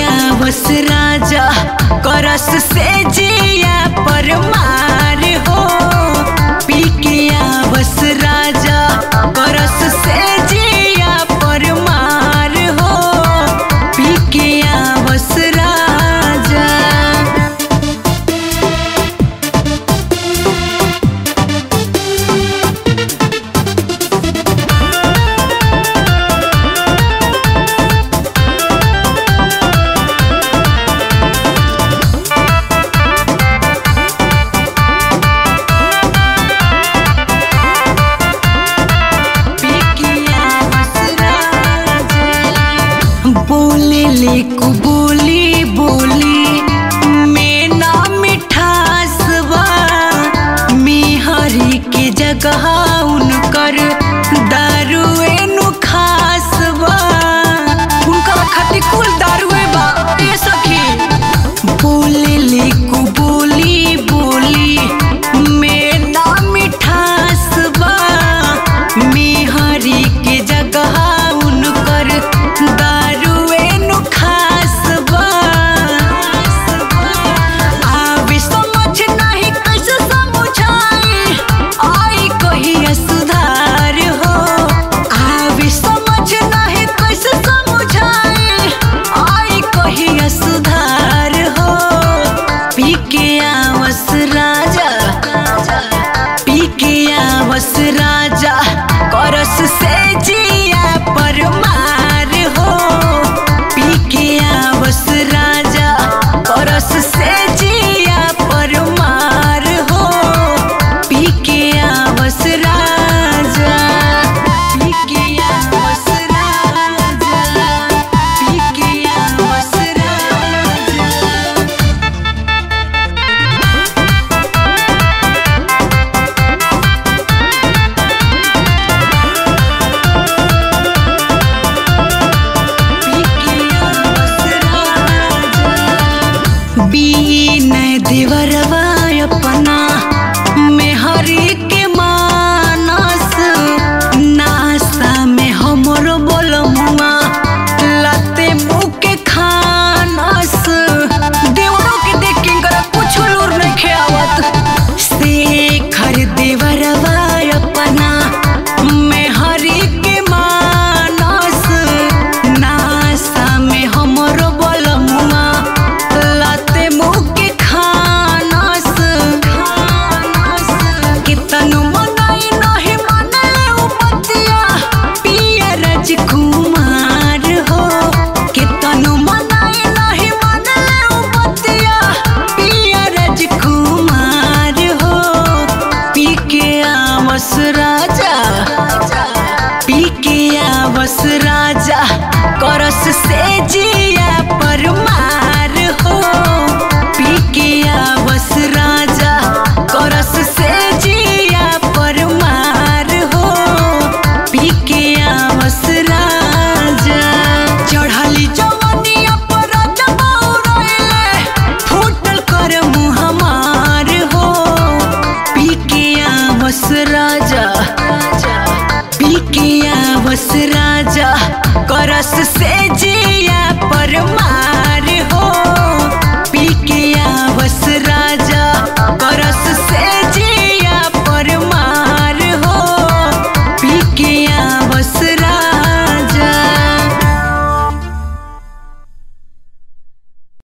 आवस राजा करस से जिया पर मार हो पी के आवस राजा करस से जिया पर मार हो पी के आवस राजा बोले ले को बोली बोली में ना मिठास बा मिहरी के जगह उनकर दारुए नु खास बा उनकर खातिर कुल दारुए बा ए सखी बोले ले को बोली बोली में ना मिठास बा मिहरी के जगह उनकर दारुए नु खास बा आवे समझ नाही कैसे समझाई आई कहिया सुधार हो आवे समझ नाही कैसे समझाई आई कहिया सुधार हो पी के आवस राजा पी के आवस राजा करस से जिया पर मार हो पी के आवस राजा करस से जिया पर मार हो पी के आवस राजा पी के आवस राजा पी के आवस राजा बीन देवरवा अपना मेहरी के मानस नासा में हमरो बोलमुआ लते मुँह के खानस देवरों के देख के इनकरा कुछ लूर नहीं खेवत शेखर देवरवा अपना मेहरी के मानस नासा में हमरो बोलमुआ लते मुँह के खानस कितनु मनाई नहीं मने उपतिया पिया राजकुमार हो कितनु मनाई नहीं मने उपतिया पिया राजकुमार हो पी के आवस राजा पी के आवस राजा करस से जिया पर मार हो पी के आवस राजा करस से जिया पर मार हो पी के आवस राजा चढ़ली जवनिया पर राजा बौरैले फूटल कर मुँह हमार हो पी के आवस राजा पी के आवस राजा करस से जिया पर मार